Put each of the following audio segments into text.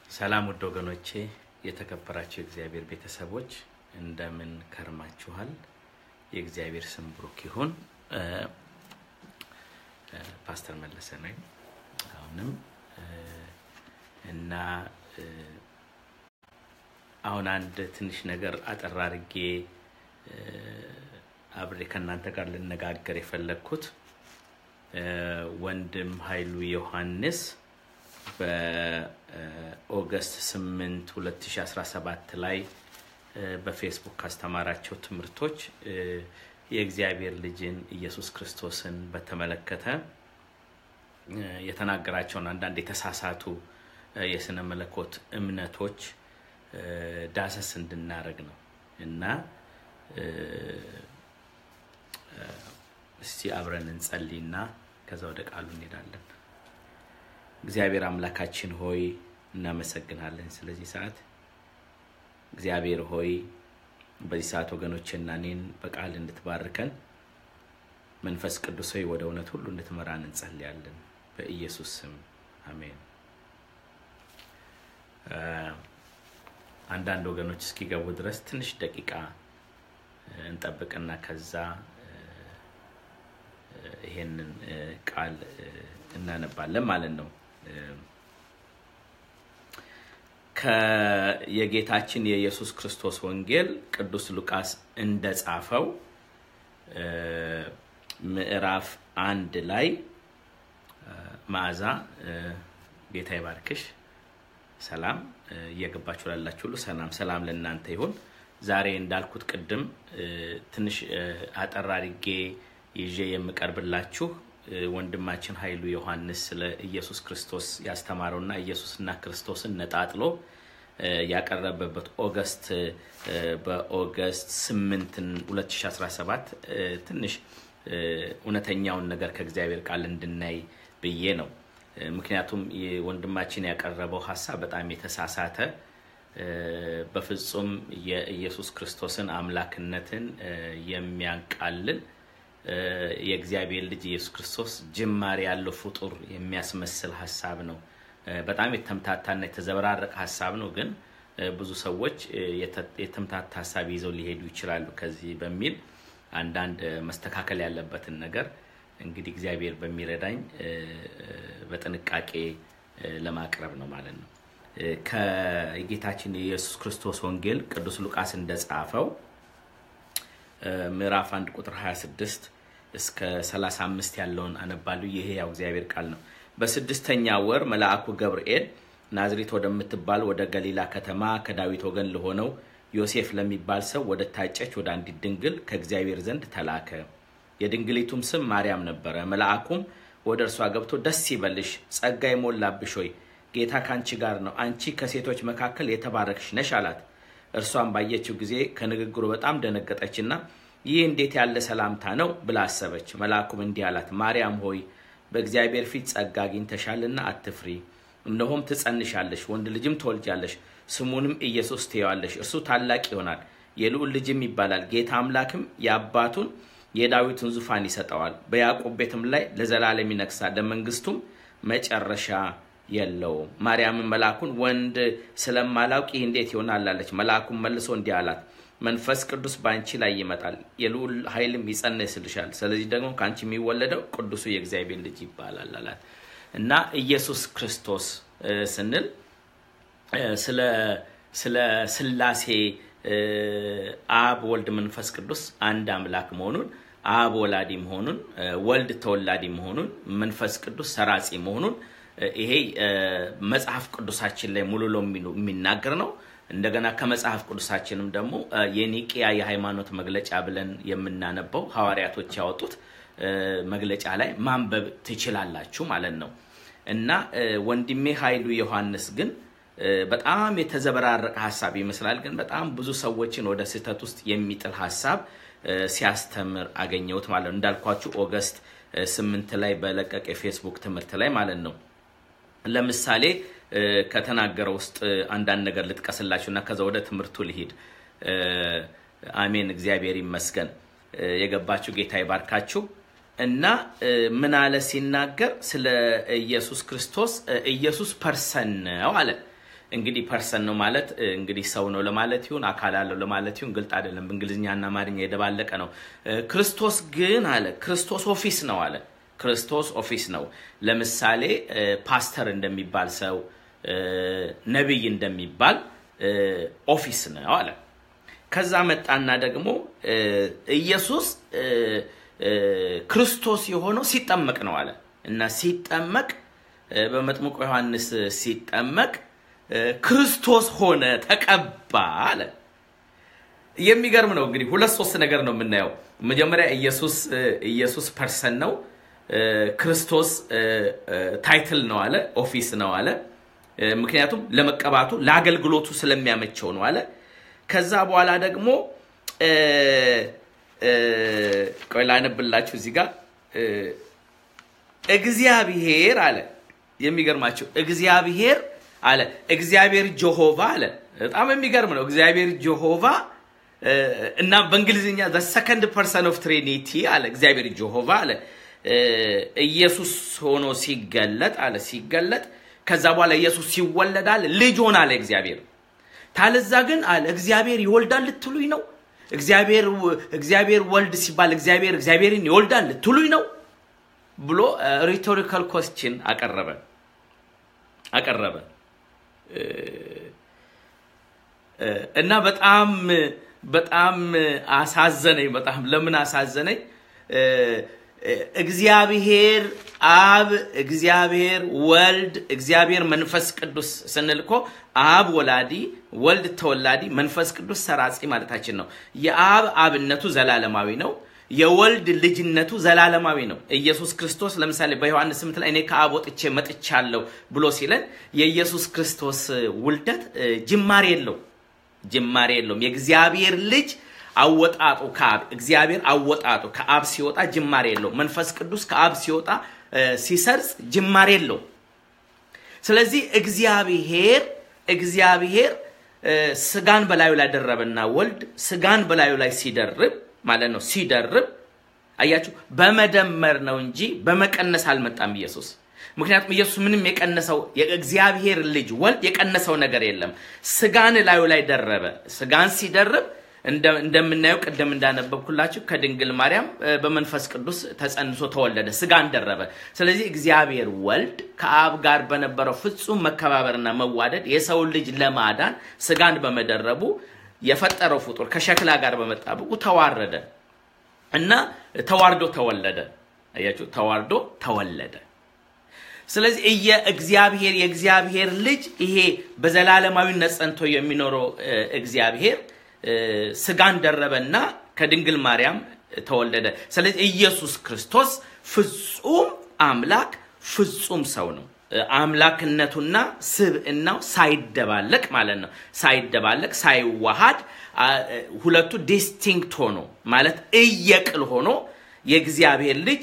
ሰላም ውድ ወገኖቼ፣ የተከበራቸው የእግዚአብሔር ቤተሰቦች እንደምን ከርማችኋል? የእግዚአብሔር ስም ብሩክ ይሁን። ፓስተር መለሰ ነኝ አሁንም እና አሁን አንድ ትንሽ ነገር አጠር አድርጌ አብሬ ከእናንተ ጋር ልነጋገር የፈለግኩት ወንድም ኃይሉ ዮሐንስ በኦገስት 8 2017 ላይ በፌስቡክ ካስተማራቸው ትምህርቶች የእግዚአብሔር ልጅን ኢየሱስ ክርስቶስን በተመለከተ የተናገራቸውን አንዳንድ የተሳሳቱ የስነ መለኮት እምነቶች ዳሰስ እንድናደርግ ነው እና እስቲ አብረን እንጸልይና ከዛ ወደ ቃሉ እንሄዳለን። እግዚአብሔር አምላካችን ሆይ እናመሰግናለን ስለዚህ ሰዓት። እግዚአብሔር ሆይ በዚህ ሰዓት ወገኖችና እኔን በቃል እንድትባርከን መንፈስ ቅዱስ ሆይ ወደ እውነት ሁሉ እንድትመራን እንጸልያለን በኢየሱስ ስም አሜን። አንዳንድ ወገኖች እስኪገቡ ድረስ ትንሽ ደቂቃ እንጠብቅና ከዛ ይሄንን ቃል እናነባለን ማለት ነው። የጌታችን የኢየሱስ ክርስቶስ ወንጌል ቅዱስ ሉቃስ እንደጻፈው ምዕራፍ አንድ ላይ መዓዛ ጌታ ይባርክሽ። ሰላም እየገባችሁ ላላችሁ ሁሉ ሰላም ሰላም ለእናንተ ይሁን። ዛሬ እንዳልኩት ቅድም ትንሽ አጠር አድርጌ ይዤ የምቀርብላችሁ ወንድማችን ኃይሉ ዮሐንስ ስለ ኢየሱስ ክርስቶስ ያስተማረውና ኢየሱስና ክርስቶስን ነጣጥሎ ያቀረበበት ኦገስት በኦገስት 8 2017 ትንሽ እውነተኛውን ነገር ከእግዚአብሔር ቃል እንድናይ ብዬ ነው። ምክንያቱም ወንድማችን ያቀረበው ሀሳብ በጣም የተሳሳተ በፍጹም የኢየሱስ ክርስቶስን አምላክነትን የሚያቃልል የእግዚአብሔር ልጅ ኢየሱስ ክርስቶስ ጅማሬ ያለው ፍጡር የሚያስመስል ሀሳብ ነው። በጣም የተምታታና የተዘበራረቀ ሀሳብ ነው። ግን ብዙ ሰዎች የተምታታ ሀሳብ ይዘው ሊሄዱ ይችላሉ። ከዚህ በሚል አንዳንድ መስተካከል ያለበትን ነገር እንግዲህ እግዚአብሔር በሚረዳኝ በጥንቃቄ ለማቅረብ ነው ማለት ነው። ከጌታችን የኢየሱስ ክርስቶስ ወንጌል ቅዱስ ሉቃስ እንደጻፈው ምዕራፍ 1 ቁጥር 26 እስከ 35 ያለውን አነባለሁ። ይሄ ያው እግዚአብሔር ቃል ነው። በስድስተኛ ወር መልአኩ ገብርኤል ናዝሬት ወደምትባል ወደ ገሊላ ከተማ ከዳዊት ወገን ለሆነው ዮሴፍ ለሚባል ሰው ወደ ታጨች ወደ አንዲት ድንግል ከእግዚአብሔር ዘንድ ተላከ። የድንግሊቱም ስም ማርያም ነበረ። መልአኩም ወደ እርሷ ገብቶ ደስ ይበልሽ፣ ጸጋ የሞላብሽ ሆይ ጌታ ከአንቺ ጋር ነው፣ አንቺ ከሴቶች መካከል የተባረክሽ ነሽ አላት። እርሷን ባየችው ጊዜ ከንግግሩ በጣም ደነገጠችና ይህ እንዴት ያለ ሰላምታ ነው ብላ አሰበች። መልአኩም እንዲህ አላት፣ ማርያም ሆይ በእግዚአብሔር ፊት ጸጋ አግኝተሻልና አትፍሪ። እነሆም ትጸንሻለሽ፣ ወንድ ልጅም ትወልጃለሽ፣ ስሙንም ኢየሱስ ትይዋለሽ። እርሱ ታላቅ ይሆናል፣ የልዑል ልጅም ይባላል። ጌታ አምላክም የአባቱን የዳዊትን ዙፋን ይሰጠዋል፣ በያዕቆብ ቤትም ላይ ለዘላለም ይነግሳል፣ ለመንግስቱም መጨረሻ የለውም። ማርያምን መልአኩን ወንድ ስለማላውቅ ይህ እንዴት ይሆናል አለች። መልአኩም መልሶ እንዲህ አላት መንፈስ ቅዱስ በአንቺ ላይ ይመጣል፣ የልዑል ኃይልም ይጸነስልሻል። ስለዚህ ደግሞ ከአንቺ የሚወለደው ቅዱሱ የእግዚአብሔር ልጅ ይባላል አላት እና ኢየሱስ ክርስቶስ ስንል ስለ ስላሴ አብ፣ ወልድ፣ መንፈስ ቅዱስ አንድ አምላክ መሆኑን አብ ወላዲ መሆኑን ወልድ ተወላዲ መሆኑን መንፈስ ቅዱስ ሰራጺ መሆኑን ይሄ መጽሐፍ ቅዱሳችን ላይ ሙሉ ለሙሉ የሚናገር ነው። እንደገና ከመጽሐፍ ቅዱሳችንም ደግሞ የኒቅያ የሃይማኖት መግለጫ ብለን የምናነበው ሐዋርያቶች ያወጡት መግለጫ ላይ ማንበብ ትችላላችሁ ማለት ነው እና ወንድሜ ኃይሉ ዮሐንስ ግን በጣም የተዘበራረቀ ሀሳብ ይመስላል፣ ግን በጣም ብዙ ሰዎችን ወደ ስህተት ውስጥ የሚጥል ሀሳብ ሲያስተምር አገኘሁት ማለት ነው። እንዳልኳችሁ ኦገስት ስምንት ላይ በለቀቀ የፌስቡክ ትምህርት ላይ ማለት ነው። ለምሳሌ ከተናገረው ውስጥ አንዳንድ ነገር ልጥቀስላችሁ እና ከዛ ወደ ትምህርቱ ልሂድ። አሜን፣ እግዚአብሔር ይመስገን። የገባችሁ ጌታ ይባርካችሁ። እና ምን አለ ሲናገር ስለ ኢየሱስ ክርስቶስ ኢየሱስ ፐርሰን ነው አለ። እንግዲህ ፐርሰን ነው ማለት እንግዲህ ሰው ነው ለማለት ይሁን አካል አለው ለማለት ይሁን ግልጥ አይደለም። በእንግሊዝኛና አማርኛ የደባለቀ ነው። ክርስቶስ ግን አለ ክርስቶስ ኦፊስ ነው አለ ክርስቶስ ኦፊስ ነው። ለምሳሌ ፓስተር እንደሚባል ሰው ነቢይ እንደሚባል ኦፊስ ነው አለ። ከዛ መጣና ደግሞ ኢየሱስ ክርስቶስ የሆነው ሲጠመቅ ነው አለ እና ሲጠመቅ በመጥምቁ ዮሐንስ ሲጠመቅ ክርስቶስ ሆነ ተቀባ አለ። የሚገርም ነው እንግዲህ ሁለት ሶስት ነገር ነው የምናየው። መጀመሪያ ኢየሱስ ኢየሱስ ፐርሰን ነው። ክርስቶስ ታይትል ነው አለ፣ ኦፊስ ነው አለ። ምክንያቱም ለመቀባቱ ለአገልግሎቱ ስለሚያመቸው ነው አለ። ከዛ በኋላ ደግሞ ቆይ ላነብላችሁ እዚህ ጋር እግዚአብሔር አለ። የሚገርማቸው እግዚአብሔር አለ እግዚአብሔር ጀሆቫ አለ። በጣም የሚገርም ነው። እግዚአብሔር ጀሆቫ እና በእንግሊዝኛ ዘ ሰከንድ ፐርሰን ኦፍ ትሪኒቲ አለ እግዚአብሔር ጀሆቫ አለ ኢየሱስ ሆኖ ሲገለጥ አለ ሲገለጥ ከዛ በኋላ ኢየሱስ ሲወለድ አለ ልጅ ሆነ አለ እግዚአብሔር ታለዛ ግን አለ እግዚአብሔር ይወልዳል ልትሉኝ ነው እግዚአብሔር እግዚአብሔር ወልድ ሲባል እግዚአብሔር እግዚአብሔርን ይወልዳል ልትሉኝ ነው ብሎ ሪቶሪካል ኮስችን አቀረበ አቀረበ እና በጣም በጣም አሳዘነኝ። በጣም ለምን አሳዘነኝ? እግዚአብሔር አብ፣ እግዚአብሔር ወልድ፣ እግዚአብሔር መንፈስ ቅዱስ ስንል እኮ አብ ወላዲ፣ ወልድ ተወላዲ፣ መንፈስ ቅዱስ ሰራጺ ማለታችን ነው። የአብ አብነቱ ዘላለማዊ ነው። የወልድ ልጅነቱ ዘላለማዊ ነው። ኢየሱስ ክርስቶስ ለምሳሌ በዮሐንስ ስምንት ላይ እኔ ከአብ ወጥቼ መጥቻለሁ ብሎ ሲለን የኢየሱስ ክርስቶስ ውልደት ጅማሬ የለው ጅማሬ የለውም። የእግዚአብሔር ልጅ አወጣጡ ከአብ እግዚአብሔር አወጣጡ ከአብ ሲወጣ ጅማሬ የለው። መንፈስ ቅዱስ ከአብ ሲወጣ ሲሰርጽ ጅማሬ የለው። ስለዚህ እግዚአብሔር እግዚአብሔር ስጋን በላዩ ላይ ደረበና ወልድ ስጋን በላዩ ላይ ሲደርብ ማለት ነው ሲደርብ አያችሁ፣ በመደመር ነው እንጂ በመቀነስ አልመጣም ኢየሱስ። ምክንያቱም ኢየሱስ ምንም የቀነሰው የእግዚአብሔር ልጅ ወልድ የቀነሰው ነገር የለም። ስጋን ላዩ ላይ ደረበ። ስጋን ሲደርብ እንደምናየው ቅድም እንዳነበብኩላችሁ ከድንግል ማርያም በመንፈስ ቅዱስ ተጸንሶ ተወለደ፣ ስጋን ደረበ። ስለዚህ እግዚአብሔር ወልድ ከአብ ጋር በነበረው ፍጹም መከባበርና መዋደድ የሰው ልጅ ለማዳን ስጋን በመደረቡ የፈጠረው ፍጡር ከሸክላ ጋር በመጣበቁ ተዋረደ እና ተዋርዶ ተወለደ። አያችሁ፣ ተዋርዶ ተወለደ። ስለዚህ የእግዚአብሔር የእግዚአብሔር ልጅ ይሄ በዘላለማዊነት ጸንቶ የሚኖረው እግዚአብሔር ስጋን ደረበና ከድንግል ማርያም ተወለደ። ስለዚህ ኢየሱስ ክርስቶስ ፍጹም አምላክ ፍጹም ሰው ነው። አምላክነቱና ስብዕናው ሳይደባለቅ ማለት ነው። ሳይደባለቅ ሳይዋሃድ ሁለቱ ዲስቲንክት ሆኖ ማለት እየቅል ሆኖ የእግዚአብሔር ልጅ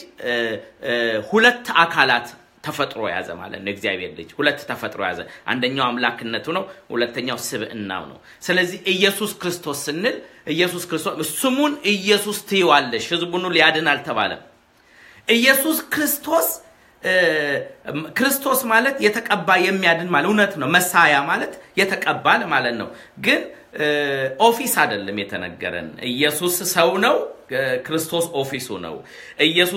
ሁለት አካላት ተፈጥሮ ያዘ ማለት ነው። እግዚአብሔር ልጅ ሁለት ተፈጥሮ ያዘ። አንደኛው አምላክነቱ ነው፣ ሁለተኛው ስብዕናው ነው። ስለዚህ ኢየሱስ ክርስቶስ ስንል ኢየሱስ ክርስቶስ ስሙን ኢየሱስ ትይዋለሽ፣ ህዝቡን ሊያድን አልተባለም። ኢየሱስ ክርስቶስ ክርስቶስ ማለት የተቀባ የሚያድን ማለት እውነት ነው። መሳያ ማለት የተቀባ ማለት ነው። ግን ኦፊስ አይደለም የተነገረን። ኢየሱስ ሰው ነው፣ ክርስቶስ ኦፊሱ ነው። ኢየሱስ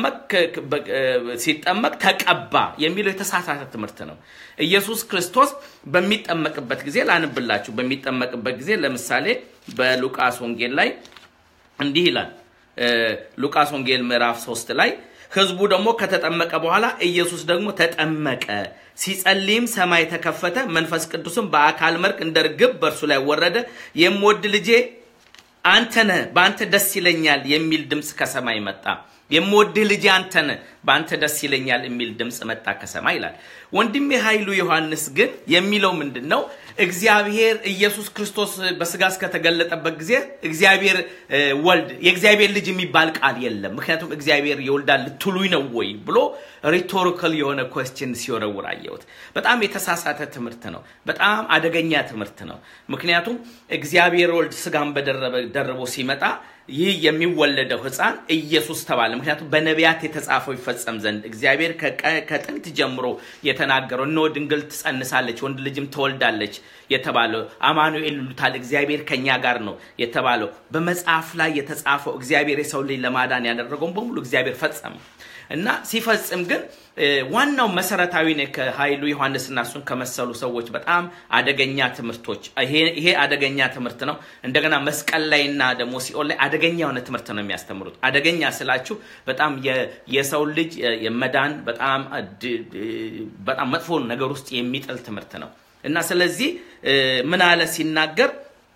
ሲጠመቅ ተቀባ የሚለው የተሳሳተ ትምህርት ነው። ኢየሱስ ክርስቶስ በሚጠመቅበት ጊዜ ላንብላችሁ። በሚጠመቅበት ጊዜ ለምሳሌ በሉቃስ ወንጌል ላይ እንዲህ ይላል። ሉቃስ ወንጌል ምዕራፍ ሶስት ላይ ህዝቡ ደግሞ ከተጠመቀ በኋላ ኢየሱስ ደግሞ ተጠመቀ። ሲጸልይም ሰማይ ተከፈተ፣ መንፈስ ቅዱስም በአካል መልክ እንደ ርግብ በእርሱ ላይ ወረደ። የምወድ ልጄ አንተ ነህ፣ በአንተ ደስ ይለኛል የሚል ድምፅ ከሰማይ መጣ። የምወድህ ልጄ አንተ ነህ፣ በአንተ ደስ ይለኛል የሚል ድምፅ መጣ ከሰማይ ይላል። ወንድሜ ኃይሉ ዮሐንስ ግን የሚለው ምንድን ነው? እግዚአብሔር ኢየሱስ ክርስቶስ በስጋ እስከተገለጠበት ጊዜ እግዚአብሔር ወልድ የእግዚአብሔር ልጅ የሚባል ቃል የለም። ምክንያቱም እግዚአብሔር ይወልዳል ልትሉኝ ነው ወይ ብሎ ሪቶሪካል የሆነ ኮስችን ሲወረውር አየሁት። በጣም የተሳሳተ ትምህርት ነው። በጣም አደገኛ ትምህርት ነው። ምክንያቱም እግዚአብሔር ወልድ ስጋን በደርቦ ሲመጣ ይህ የሚወለደው ሕፃን ኢየሱስ ተባለ። ምክንያቱም በነቢያት የተጻፈው ይፈጸም ዘንድ እግዚአብሔር ከጥንት ጀምሮ የተናገረው እነሆ ድንግል ትጸንሳለች፣ ወንድ ልጅም ትወልዳለች የተባለው አማኑኤል ይሉታል፣ እግዚአብሔር ከኛ ጋር ነው የተባለው በመጽሐፍ ላይ የተጻፈው እግዚአብሔር የሰው ልጅ ለማዳን ያደረገውን በሙሉ እግዚአብሔር ፈጸመ እና ሲፈጽም ግን ዋናው መሰረታዊ ነው። ከኃይሉ ዮሐንስና እሱን ከመሰሉ ሰዎች በጣም አደገኛ ትምህርቶች ይሄ አደገኛ ትምህርት ነው። እንደገና መስቀል ላይና ደግሞ ሲኦል ላይ አደገኛ የሆነ ትምህርት ነው የሚያስተምሩት። አደገኛ ስላችሁ በጣም የሰው ልጅ የመዳን በጣም በጣም መጥፎ ነገር ውስጥ የሚጥል ትምህርት ነው እና ስለዚህ ምን አለ ሲናገር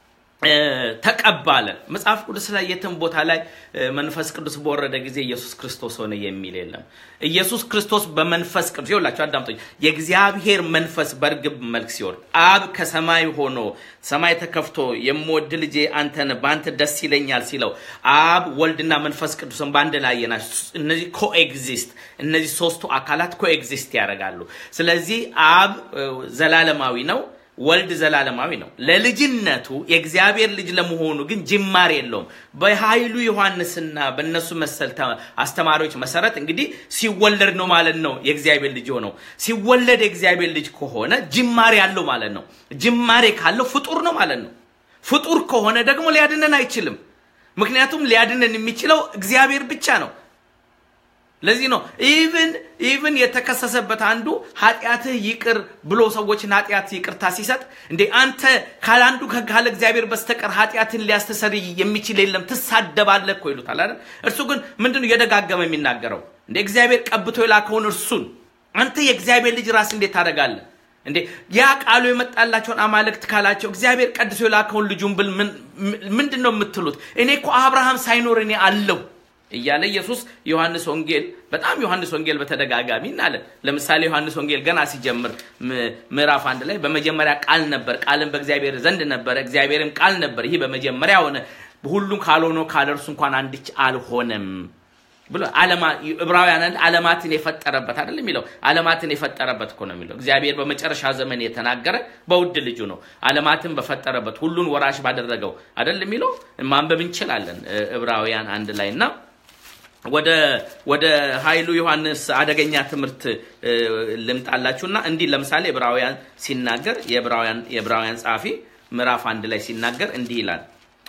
ተቀባለ መጽሐፍ ቅዱስ ላይ የትም ቦታ ላይ መንፈስ ቅዱስ በወረደ ጊዜ ኢየሱስ ክርስቶስ ሆነ የሚል የለም። ኢየሱስ ክርስቶስ በመንፈስ ቅዱስ ይኸውላችሁ፣ አዳምጦኝ የእግዚአብሔር መንፈስ በእርግብ መልክ ሲወርድ አብ ከሰማይ ሆኖ ሰማይ ተከፍቶ የምወድ ልጄ አንተ ነህ፣ በአንተ ደስ ይለኛል ሲለው አብ ወልድና መንፈስ ቅዱስን በአንድ ላይ ናቸው። እነዚህ ኮኤግዚስት እነዚህ ሶስቱ አካላት ኮኤግዚስት ያደርጋሉ። ስለዚህ አብ ዘላለማዊ ነው። ወልድ ዘላለማዊ ነው። ለልጅነቱ የእግዚአብሔር ልጅ ለመሆኑ ግን ጅማሬ የለውም። በኃይሉ ዮሐንስና በእነሱ መሰል አስተማሪዎች መሰረት እንግዲህ ሲወለድ ነው ማለት ነው የእግዚአብሔር ልጅ ሆነው። ሲወለድ የእግዚአብሔር ልጅ ከሆነ ጅማሬ አለው ማለት ነው። ጅማሬ ካለው ፍጡር ነው ማለት ነው። ፍጡር ከሆነ ደግሞ ሊያድነን አይችልም። ምክንያቱም ሊያድነን የሚችለው እግዚአብሔር ብቻ ነው። ለዚህ ነው ኢቭን ኢቭን የተከሰሰበት አንዱ ኃጢአትህ ይቅር ብሎ ሰዎችን ኃጢአት ይቅርታ ሲሰጥ እንዴ አንተ ካላንዱ ካለ እግዚአብሔር በስተቀር ኃጢአትን ሊያስተሰርይ የሚችል የለም ትሳደባለህ እኮ ይሉታል አይደል እርሱ ግን ምንድነው እየደጋገመ የሚናገረው እንዴ እግዚአብሔር ቀብቶ የላከውን እርሱን አንተ የእግዚአብሔር ልጅ ራስ እንዴት ታደርጋለህ እንዴ ያ ቃሉ የመጣላቸውን አማልክት ካላቸው እግዚአብሔር ቀድሶ የላከውን ልጁን ብል ምንድን ነው የምትሉት እኔ እኮ አብርሃም ሳይኖር እኔ አለው እያለ ኢየሱስ ዮሐንስ ወንጌል በጣም ዮሐንስ ወንጌል በተደጋጋሚ እናለን። ለምሳሌ ዮሐንስ ወንጌል ገና ሲጀምር ምዕራፍ አንድ ላይ በመጀመሪያ ቃል ነበር፣ ቃልም በእግዚአብሔር ዘንድ ነበረ፣ እግዚአብሔርም ቃል ነበር። ይህ በመጀመሪያ ሆነ፣ ሁሉም ካልሆነ ካለ እርሱ እንኳን አንድች አልሆነም ብሎ ዕብራውያን ዓለማትን የፈጠረበት አይደል የሚለው ዓለማትን የፈጠረበት እኮ ነው የሚለው እግዚአብሔር በመጨረሻ ዘመን የተናገረ በውድ ልጁ ነው ዓለማትን በፈጠረበት ሁሉን ወራሽ ባደረገው አይደል የሚለው ማንበብ እንችላለን ዕብራውያን አንድ ላይ እና ወደ ወደ ኃይሉ ዮሐንስ አደገኛ ትምህርት ልምጣላችሁና እንዲህ ለምሳሌ ዕብራውያን ሲናገር የዕብራውያን የዕብራውያን ጸሐፊ ምዕራፍ አንድ ላይ ሲናገር እንዲህ ይላል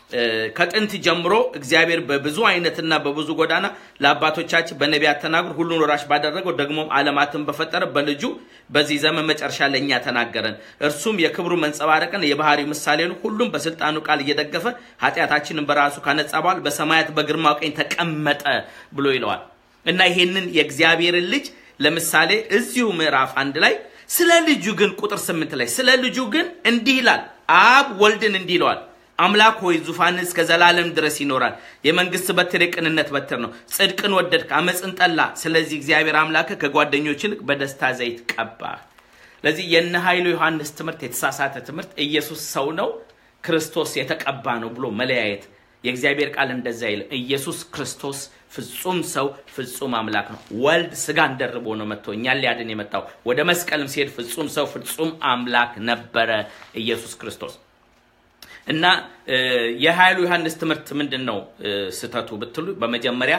ከጥንት ጀምሮ እግዚአብሔር በብዙ አይነትና በብዙ ጎዳና ለአባቶቻችን በነቢያት ተናግሮ ሁሉን ወራሽ ባደረገው ደግሞም ዓለማትን በፈጠረ በልጁ በዚህ ዘመን መጨረሻ ለእኛ ተናገረን። እርሱም የክብሩ መንጸባረቅን የባህሪው ምሳሌ ነው። ሁሉም በስልጣኑ ቃል እየደገፈ ኃጢአታችንን በራሱ ካነጻ በኋላ በሰማያት በግርማው ቀኝ ተቀመጠ ብሎ ይለዋል እና ይሄንን የእግዚአብሔርን ልጅ ለምሳሌ እዚሁ ምዕራፍ አንድ ላይ ስለ ልጁ ግን ቁጥር ስምንት ላይ ስለ ልጁ ግን እንዲህ ይላል። አብ ወልድን እንዲህ ይለዋል አምላክ ሆይ ዙፋን እስከ ዘላለም ድረስ ይኖራል። የመንግስት በትር የቅንነት በትር ነው። ጽድቅን ወደድክ፣ አመፅን ጠላ። ስለዚህ እግዚአብሔር አምላክ ከጓደኞች ይልቅ በደስታ ዘይት ቀባ። ለዚህ የነ ኃይሉ ዮሐንስ ትምህርት የተሳሳተ ትምህርት ኢየሱስ ሰው ነው፣ ክርስቶስ የተቀባ ነው ብሎ መለያየት የእግዚአብሔር ቃል እንደዛ ይልም። ኢየሱስ ክርስቶስ ፍጹም ሰው ፍጹም አምላክ ነው። ወልድ ስጋን ደርቦ ነው መጥቶ እኛን ሊያድን የመጣው። ወደ መስቀልም ሲሄድ ፍጹም ሰው ፍጹም አምላክ ነበረ ኢየሱስ ክርስቶስ። እና የኃይሉ ዮሐንስ ትምህርት ምንድን ነው ስተቱ ብትሉ፣ በመጀመሪያ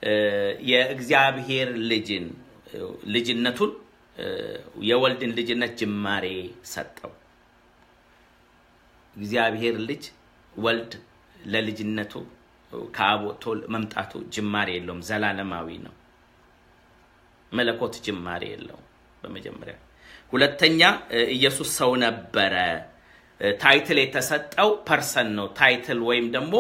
የእግዚአብሔር ልጅን ልጅነቱን የወልድን ልጅነት ጅማሬ ሰጠው። እግዚአብሔር ልጅ ወልድ ለልጅነቱ ከአብ ወጥቶ መምጣቱ ጅማሬ የለውም፣ ዘላለማዊ ነው። መለኮት ጅማሬ የለውም። በመጀመሪያ ሁለተኛ ኢየሱስ ሰው ነበረ። ታይትል የተሰጠው ፐርሰን ነው። ታይትል ወይም ደግሞ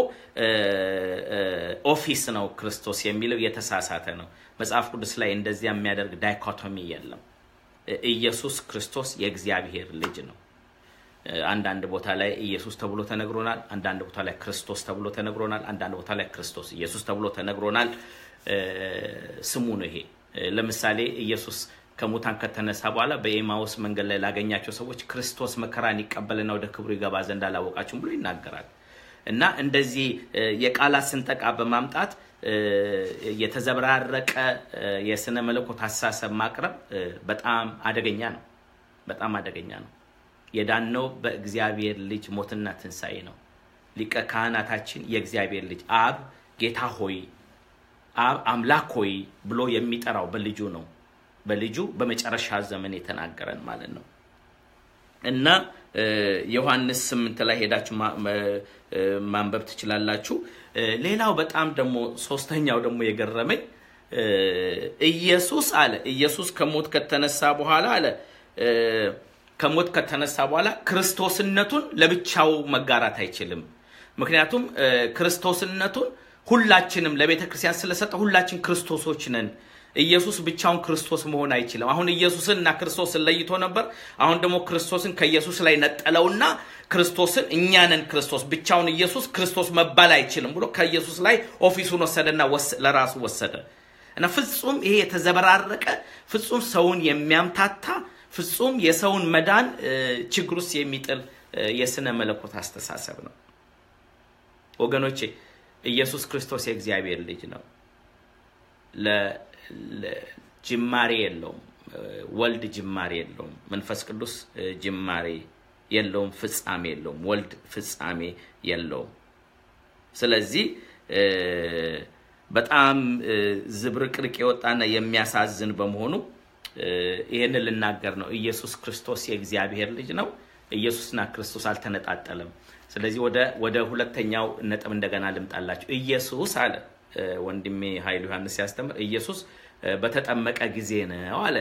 ኦፊስ ነው። ክርስቶስ የሚለው የተሳሳተ ነው። መጽሐፍ ቅዱስ ላይ እንደዚያ የሚያደርግ ዳይኮቶሚ የለም። ኢየሱስ ክርስቶስ የእግዚአብሔር ልጅ ነው። አንዳንድ ቦታ ላይ ኢየሱስ ተብሎ ተነግሮናል። አንዳንድ ቦታ ላይ ክርስቶስ ተብሎ ተነግሮናል። አንዳንድ ቦታ ላይ ክርስቶስ ኢየሱስ ተብሎ ተነግሮናል። ስሙ ነው ይሄ። ለምሳሌ ኢየሱስ ከሙታን ከተነሳ በኋላ በኤማውስ መንገድ ላይ ላገኛቸው ሰዎች ክርስቶስ መከራን ይቀበልና ወደ ክብሩ ይገባ ዘንድ አላወቃችሁም ብሎ ይናገራል። እና እንደዚህ የቃላት ስንጠቃ በማምጣት የተዘበራረቀ የስነ መለኮት አስተሳሰብ ማቅረብ በጣም አደገኛ ነው። በጣም አደገኛ ነው። የዳነው በእግዚአብሔር ልጅ ሞትና ትንሣኤ ነው። ሊቀ ካህናታችን የእግዚአብሔር ልጅ አብ ጌታ ሆይ አብ አምላክ ሆይ ብሎ የሚጠራው በልጁ ነው። በልጁ በመጨረሻ ዘመን የተናገረን ማለት ነው እና ዮሐንስ ስምንት ላይ ሄዳችሁ ማንበብ ትችላላችሁ። ሌላው በጣም ደግሞ ሶስተኛው ደግሞ የገረመኝ ኢየሱስ አለ ኢየሱስ ከሞት ከተነሳ በኋላ አለ ከሞት ከተነሳ በኋላ ክርስቶስነቱን ለብቻው መጋራት አይችልም። ምክንያቱም ክርስቶስነቱን ሁላችንም ለቤተ ክርስቲያን ስለሰጠ ሁላችን ክርስቶሶች ነን። ኢየሱስ ብቻውን ክርስቶስ መሆን አይችልም። አሁን ኢየሱስን እና ክርስቶስን ለይቶ ነበር። አሁን ደግሞ ክርስቶስን ከኢየሱስ ላይ ነጠለውና ክርስቶስን እኛንን ክርስቶስ ብቻውን ኢየሱስ ክርስቶስ መባል አይችልም ብሎ ከኢየሱስ ላይ ኦፊሱን ወሰደና ለራሱ ወሰደ እና ፍጹም ይሄ የተዘበራረቀ ፍጹም ሰውን የሚያምታታ ፍጹም የሰውን መዳን ችግር ውስጥ የሚጥል የስነ መለኮት አስተሳሰብ ነው። ወገኖቼ ኢየሱስ ክርስቶስ የእግዚአብሔር ልጅ ነው። ጅማሬ የለውም። ወልድ ጅማሬ የለውም። መንፈስ ቅዱስ ጅማሬ የለውም። ፍጻሜ የለውም። ወልድ ፍጻሜ የለውም። ስለዚህ በጣም ዝብርቅርቅ የወጣና የሚያሳዝን በመሆኑ ይህንን ልናገር ነው። ኢየሱስ ክርስቶስ የእግዚአብሔር ልጅ ነው። ኢየሱስና ክርስቶስ አልተነጣጠለም። ስለዚህ ወደ ሁለተኛው ነጥብ እንደገና ልምጣላችሁ። ኢየሱስ አለ ወንድሜ ኃይሉ ዮሐንስ ሲያስተምር ኢየሱስ በተጠመቀ ጊዜ ነው አለ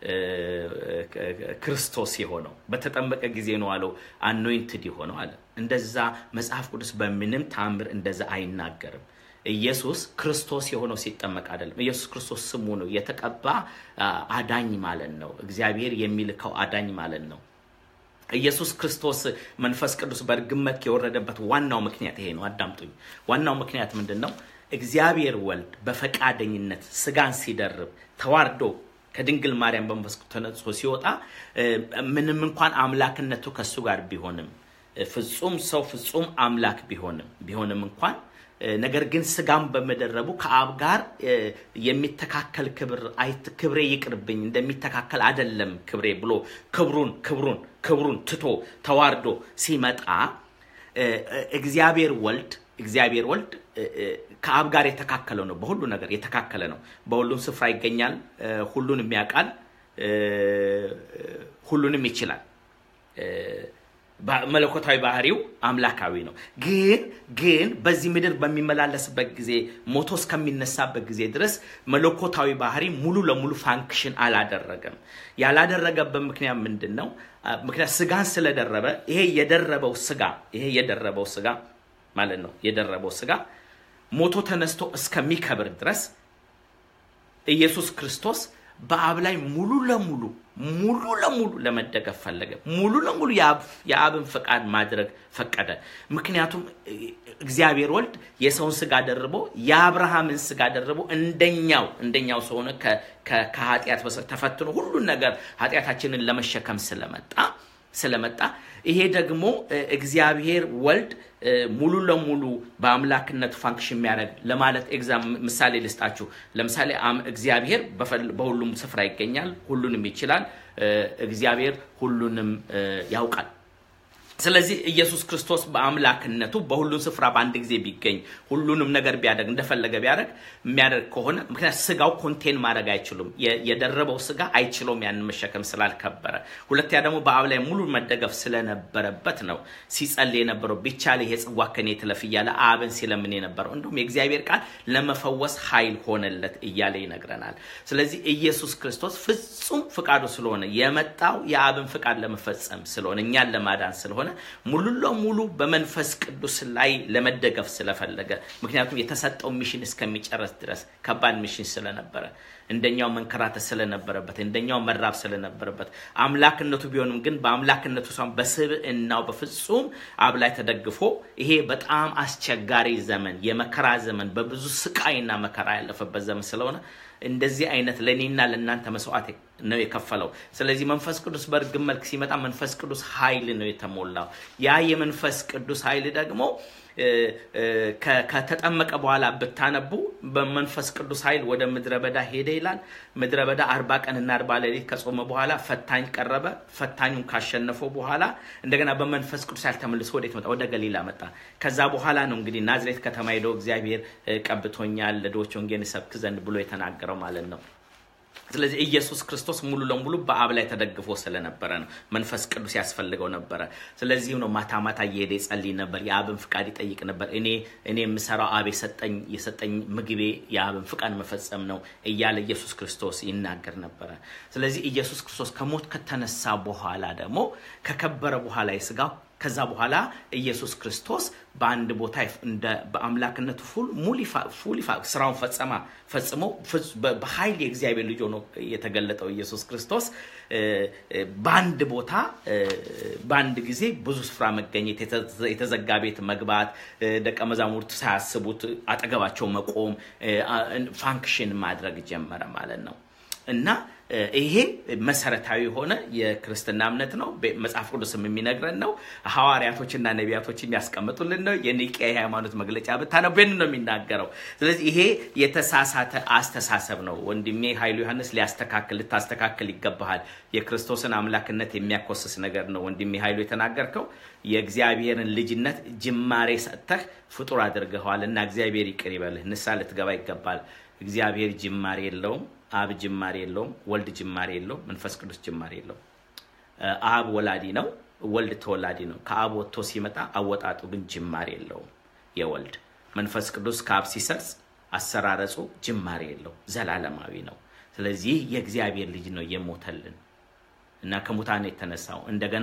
ክርስቶስ የሆነው በተጠመቀ ጊዜ ነው አለው አኖይንትድ የሆነው አለ። እንደዛ መጽሐፍ ቅዱስ በምንም ታምር እንደዛ አይናገርም። ኢየሱስ ክርስቶስ የሆነው ሲጠመቅ አይደለም። ኢየሱስ ክርስቶስ ስሙ ነው። የተቀባ አዳኝ ማለት ነው። እግዚአብሔር የሚልከው አዳኝ ማለት ነው። ኢየሱስ ክርስቶስ መንፈስ ቅዱስ በእርግብ መልክ የወረደበት ዋናው ምክንያት ይሄ ነው። አዳምጡኝ። ዋናው ምክንያት ምንድን ነው? እግዚአብሔር ወልድ በፈቃደኝነት ስጋን ሲደርብ ተዋርዶ ከድንግል ማርያም በመንፈስ ተነጽቶ ሲወጣ ምንም እንኳን አምላክነቱ ከእሱ ጋር ቢሆንም ፍጹም ሰው ፍጹም አምላክ ቢሆንም ቢሆንም እንኳን ነገር ግን ስጋም በመደረቡ ከአብ ጋር የሚተካከል ክብር ክብሬ ይቅርብኝ እንደሚተካከል አደለም ክብሬ ብሎ ክብሩን ክብሩን ክብሩን ትቶ ተዋርዶ ሲመጣ እግዚአብሔር ወልድ እግዚአብሔር ወልድ ከአብ ጋር የተካከለው ነው። በሁሉ ነገር የተካከለ ነው። በሁሉም ስፍራ ይገኛል። ሁሉንም ያውቃል። ሁሉንም ይችላል። መለኮታዊ ባህሪው አምላካዊ ነው። ግን ግን በዚህ ምድር በሚመላለስበት ጊዜ ሞቶ እስከሚነሳበት ጊዜ ድረስ መለኮታዊ ባህሪ ሙሉ ለሙሉ ፋንክሽን አላደረገም። ያላደረገበት ምክንያት ምንድን ነው? ምክንያት ስጋን ስለደረበ ይሄ የደረበው ስጋ ይሄ የደረበው ስጋ ማለት ነው የደረበው ስጋ ሞቶ ተነስቶ እስከሚከብር ድረስ ኢየሱስ ክርስቶስ በአብ ላይ ሙሉ ለሙሉ ሙሉ ለሙሉ ለመደገፍ ፈለገ። ሙሉ ለሙሉ የአብን ፈቃድ ማድረግ ፈቀደ። ምክንያቱም እግዚአብሔር ወልድ የሰውን ስጋ ደርቦ የአብርሃምን ስጋ ደርቦ እንደኛው እንደኛው ሰው ሆነ ከኃጢአት ተፈትኖ ሁሉን ነገር ኃጢአታችንን ለመሸከም ስለመጣ ስለመጣ ይሄ ደግሞ እግዚአብሔር ወልድ ሙሉ ለሙሉ በአምላክነቱ ፋንክሽን የሚያደርግ ለማለት ኤግዛም ምሳሌ ልስጣችሁ። ለምሳሌ እግዚአብሔር በሁሉም ስፍራ ይገኛል፣ ሁሉንም ይችላል። እግዚአብሔር ሁሉንም ያውቃል። ስለዚህ ኢየሱስ ክርስቶስ በአምላክነቱ በሁሉም ስፍራ በአንድ ጊዜ ቢገኝ ሁሉንም ነገር ቢያደርግ እንደፈለገ ቢያደርግ የሚያደርግ ከሆነ ምክንያት ስጋው ኮንቴን ማድረግ አይችሉም። የደረበው ስጋ አይችለውም ያንን መሸከም ስላልከበረ። ሁለተኛ ደግሞ በአብ ላይ ሙሉ መደገፍ ስለነበረበት ነው ሲጸልይ የነበረው ቢቻል ይሄ ጽዋ ከኔ ትለፍ እያለ አብን ሲለምን የነበረው። እንዲሁም የእግዚአብሔር ቃል ለመፈወስ ኃይል ሆነለት እያለ ይነግረናል። ስለዚህ ኢየሱስ ክርስቶስ ፍጹም ፍቃዱ ስለሆነ የመጣው የአብን ፍቃድ ለመፈጸም ስለሆነ እኛን ለማዳን ስለሆነ ሙሉ ለሙሉ በመንፈስ ቅዱስ ላይ ለመደገፍ ስለፈለገ ምክንያቱም የተሰጠው ሚሽን እስከሚጨረስ ድረስ ከባድ ሚሽን ስለነበረ እንደኛው መንከራተት ስለነበረበት እንደኛው መራብ ስለነበረበት አምላክነቱ ቢሆንም ግን በአምላክነቱ ሳይሆን በስብዕናው በፍጹም አብ ላይ ተደግፎ ይሄ በጣም አስቸጋሪ ዘመን የመከራ ዘመን በብዙ ስቃይና መከራ ያለፈበት ዘመን ስለሆነ እንደዚህ አይነት ለእኔና ለእናንተ መስዋዕት ነው የከፈለው። ስለዚህ መንፈስ ቅዱስ በእርግብ መልክ ሲመጣ መንፈስ ቅዱስ ኃይል ነው የተሞላው። ያ የመንፈስ ቅዱስ ኃይል ደግሞ ከተጠመቀ በኋላ ብታነቡ በመንፈስ ቅዱስ ኃይል ወደ ምድረ በዳ ሄደ ይላል። ምድረ በዳ አርባ ቀንና አርባ ሌሊት ከጾመ በኋላ ፈታኝ ቀረበ። ፈታኙን ካሸነፈው በኋላ እንደገና በመንፈስ ቅዱስ ኃይል ተመልሶ ወዴት መጣ? ወደ ገሊላ መጣ። ከዛ በኋላ ነው እንግዲህ ናዝሬት ከተማ ሄደው እግዚአብሔር ቀብቶኛል ለድሆች ወንጌልን እሰብክ ዘንድ ብሎ የተናገረው ማለት ነው። ስለዚህ ኢየሱስ ክርስቶስ ሙሉ ለሙሉ በአብ ላይ ተደግፎ ስለነበረ ነው። መንፈስ ቅዱስ ያስፈልገው ነበረ። ስለዚህም ነው ማታ ማታ እየሄደ ይጸልይ ነበር። የአብን ፍቃድ ይጠይቅ ነበር። እኔ እኔ የምሰራው አብ የሰጠኝ የሰጠኝ ምግቤ የአብን ፍቃድ መፈጸም ነው እያለ ኢየሱስ ክርስቶስ ይናገር ነበረ። ስለዚህ ኢየሱስ ክርስቶስ ከሞት ከተነሳ በኋላ ደግሞ ከከበረ በኋላ የስጋው ከዛ በኋላ ኢየሱስ ክርስቶስ በአንድ ቦታ እንደ በአምላክነቱ ፉል ስራውን ፈጸማ ፈጽሞ በኃይል የእግዚአብሔር ልጅ ሆኖ የተገለጠው ኢየሱስ ክርስቶስ በአንድ ቦታ በአንድ ጊዜ ብዙ ስፍራ መገኘት፣ የተዘጋ ቤት መግባት፣ ደቀ መዛሙርቱ ሳያስቡት አጠገባቸው መቆም፣ ፋንክሽን ማድረግ ጀመረ ማለት ነው እና ይሄ መሰረታዊ የሆነ የክርስትና እምነት ነው። መጽሐፍ ቅዱስም የሚነግረን ነው። ሐዋርያቶችና ነቢያቶች የሚያስቀምጡልን ነው። የኒቅያ የሃይማኖት መግለጫ ብታነቡ ነው የሚናገረው። ስለዚህ ይሄ የተሳሳተ አስተሳሰብ ነው። ወንድሜ ኃይሉ ዮሐንስ ሊያስተካክል ልታስተካክል ይገባሃል። የክርስቶስን አምላክነት የሚያኮስስ ነገር ነው ወንድሜ ኃይሉ የተናገርከው። የእግዚአብሔርን ልጅነት ጅማሬ ሰጥተህ ፍጡር አድርገኸዋል እና እግዚአብሔር ይቅር ይበልህ። ንስሐ ልትገባ ይገባል። እግዚአብሔር ጅማሬ የለውም። አብ ጅማሬ የለውም። ወልድ ጅማሬ የለውም። መንፈስ ቅዱስ ጅማሬ የለውም። አብ ወላዲ ነው፣ ወልድ ተወላዲ ነው። ከአብ ወጥቶ ሲመጣ አወጣጡ ግን ጅማሬ የለውም። የወልድ መንፈስ ቅዱስ ከአብ ሲሰርጽ አሰራረጹ ጅማሬ የለው፣ ዘላለማዊ ነው። ስለዚህ የእግዚአብሔር ልጅ ነው የሞተልን እና ከሙታን የተነሳው እንደገና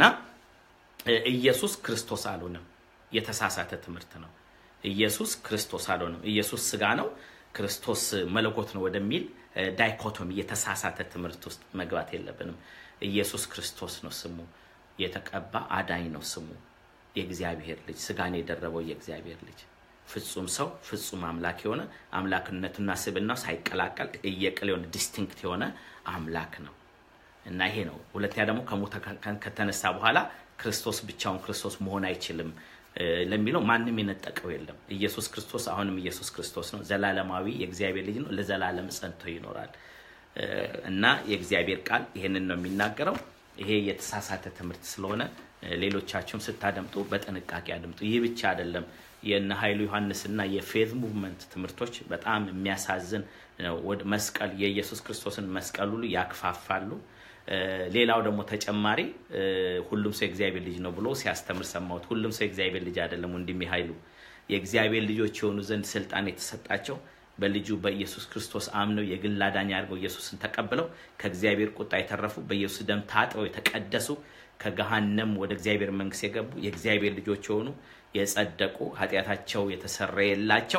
ኢየሱስ ክርስቶስ አልሆነም። የተሳሳተ ትምህርት ነው። ኢየሱስ ክርስቶስ አልሆነም። ኢየሱስ ስጋ ነው ክርስቶስ መለኮት ነው ወደሚል ዳይኮቶሚ የተሳሳተ ትምህርት ውስጥ መግባት የለብንም። ኢየሱስ ክርስቶስ ነው ስሙ። የተቀባ አዳኝ ነው ስሙ። የእግዚአብሔር ልጅ ስጋን የደረበው የእግዚአብሔር ልጅ ፍጹም ሰው ፍጹም አምላክ የሆነ አምላክነቱና ስብናው ሳይቀላቀል እየቅል የሆነ ዲስቲንክት የሆነ አምላክ ነው እና ይሄ ነው። ሁለተኛ ደግሞ ከሙታን ከተነሳ በኋላ ክርስቶስ ብቻውን ክርስቶስ መሆን አይችልም ለሚለው ማንም የነጠቀው የለም። ኢየሱስ ክርስቶስ አሁንም ኢየሱስ ክርስቶስ ነው። ዘላለማዊ የእግዚአብሔር ልጅ ነው። ለዘላለም ጸንቶ ይኖራል እና የእግዚአብሔር ቃል ይሄንን ነው የሚናገረው። ይሄ የተሳሳተ ትምህርት ስለሆነ ሌሎቻችሁም ስታደምጡ በጥንቃቄ አድምጡ። ይህ ብቻ አይደለም። የነ ኃይሉ ዮሐንስና የፌዝ ሙቭመንት ትምህርቶች በጣም የሚያሳዝን ነው። ወደ መስቀል የኢየሱስ ክርስቶስን መስቀል ሁሉ ያክፋፋሉ። ሌላው ደግሞ ተጨማሪ ሁሉም ሰው የእግዚአብሔር ልጅ ነው ብሎ ሲያስተምር ሰማሁት። ሁሉም ሰው የእግዚአብሔር ልጅ አይደለም ወንድሜ ኃይሉ። የእግዚአብሔር ልጆች የሆኑ ዘንድ ስልጣን የተሰጣቸው በልጁ በኢየሱስ ክርስቶስ አምነው የግል አዳኝ አድርገው ኢየሱስን ተቀብለው ከእግዚአብሔር ቁጣ የተረፉ በኢየሱስ ደም ታጥበው የተቀደሱ ከገሃነም ወደ እግዚአብሔር መንግስት የገቡ የእግዚአብሔር ልጆች የሆኑ የጸደቁ ኃጢአታቸው የተሰረየላቸው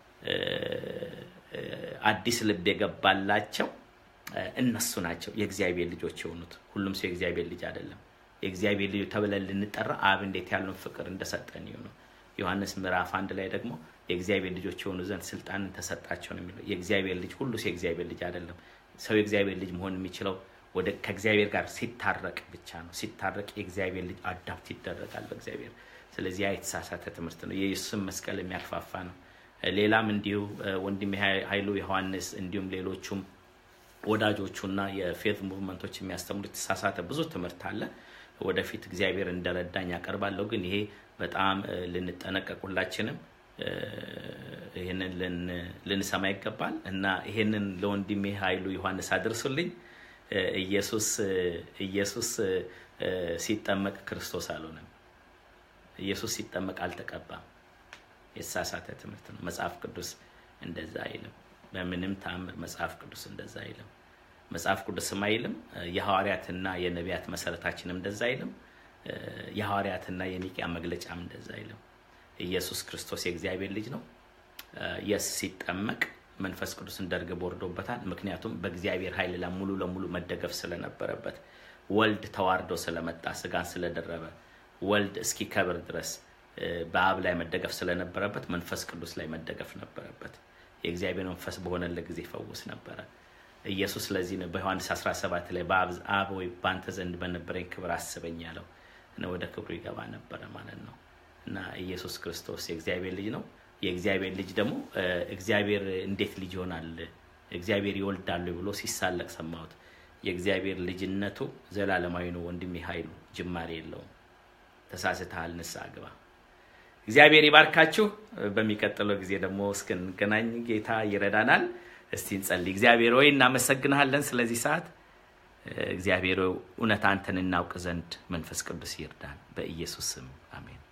አዲስ ልብ የገባላቸው እነሱ ናቸው የእግዚአብሔር ልጆች የሆኑት። ሁሉም ሰው የእግዚአብሔር ልጅ አይደለም። የእግዚአብሔር ልጅ ተብለን ልንጠራ አብ እንዴት ያለውን ፍቅር እንደሰጠን ነው። ዮሐንስ ምዕራፍ አንድ ላይ ደግሞ የእግዚአብሔር ልጆች የሆኑ ዘንድ ስልጣንን ተሰጣቸው ነው የሚለው። የእግዚአብሔር ልጅ ሁሉ ሰው የእግዚአብሔር ልጅ አይደለም። ሰው የእግዚአብሔር ልጅ መሆን የሚችለው ወደ ከእግዚአብሔር ጋር ሲታረቅ ብቻ ነው። ሲታረቅ የእግዚአብሔር ልጅ አዳፕት ይደረጋል በእግዚአብሔር። ስለዚህ ያ የተሳሳተ ትምህርት ነው። የኢየሱስን መስቀል የሚያልፋፋ ነው። ሌላም እንዲሁ ወንድም ኃይሉ ዮሐንስ እንዲሁም ሌሎቹም ወዳጆቹና የፌት ሙቭመንቶች የሚያስተምሩ የተሳሳተ ብዙ ትምህርት አለ። ወደፊት እግዚአብሔር እንደረዳኝ ያቀርባለሁ። ግን ይሄ በጣም ልንጠነቀቅ ሁላችንም ይህንን ልንሰማ ይገባል እና ይሄንን ለወንድሜ ኃይሉ ዮሐንስ አድርሱልኝ። ኢየሱስ ኢየሱስ ሲጠመቅ ክርስቶስ አልሆነም። ኢየሱስ ሲጠመቅ አልተቀባም። የተሳሳተ ትምህርት ነው። መጽሐፍ ቅዱስ እንደዛ አይልም። በምንም ተአምር መጽሐፍ ቅዱስ እንደዛ አይልም። መጽሐፍ ቅዱስም አይልም። የሐዋርያትና የነቢያት መሰረታችንም እንደዛ አይልም። የሐዋርያትና የኒቅያ መግለጫም እንደዛ አይልም። ኢየሱስ ክርስቶስ የእግዚአብሔር ልጅ ነው። የስ ሲጠመቅ መንፈስ ቅዱስ እንደ ርግብ ወርዶበታል። ምክንያቱም በእግዚአብሔር ኃይል ላይ ሙሉ ለሙሉ መደገፍ ስለነበረበት፣ ወልድ ተዋርዶ ስለመጣ ስጋን ስለደረበ፣ ወልድ እስኪከብር ድረስ በአብ ላይ መደገፍ ስለነበረበት፣ መንፈስ ቅዱስ ላይ መደገፍ ነበረበት። የእግዚአብሔር መንፈስ በሆነለት ጊዜ ይፈውስ ነበረ። ኢየሱስ ስለዚህ ነው በዮሐንስ 17 ላይ በአብ ወይ በአንተ ዘንድ በነበረኝ ክብር አስበኝ ያለው ወደ ክብሩ ይገባ ነበረ ማለት ነው እና ኢየሱስ ክርስቶስ የእግዚአብሔር ልጅ ነው። የእግዚአብሔር ልጅ ደግሞ እግዚአብሔር እንዴት ልጅ ይሆናል እግዚአብሔር ይወልዳሉ ብሎ ሲሳለቅ ሰማሁት። የእግዚአብሔር ልጅነቱ ዘላለማዊ ነው ወንድሜ ኃይሉ ጅማሬ የለውም። ተሳስተሃል፣ ንስሐ ግባ። እግዚአብሔር ይባርካችሁ። በሚቀጥለው ጊዜ ደግሞ እስክንገናኝ ጌታ ይረዳናል። እስቲ እንጸልይ። እግዚአብሔር ሆይ እናመሰግንሃለን ስለዚህ ሰዓት። እግዚአብሔር እውነት አንተን እናውቅ ዘንድ መንፈስ ቅዱስ ይርዳን። በኢየሱስ ስም አሜን።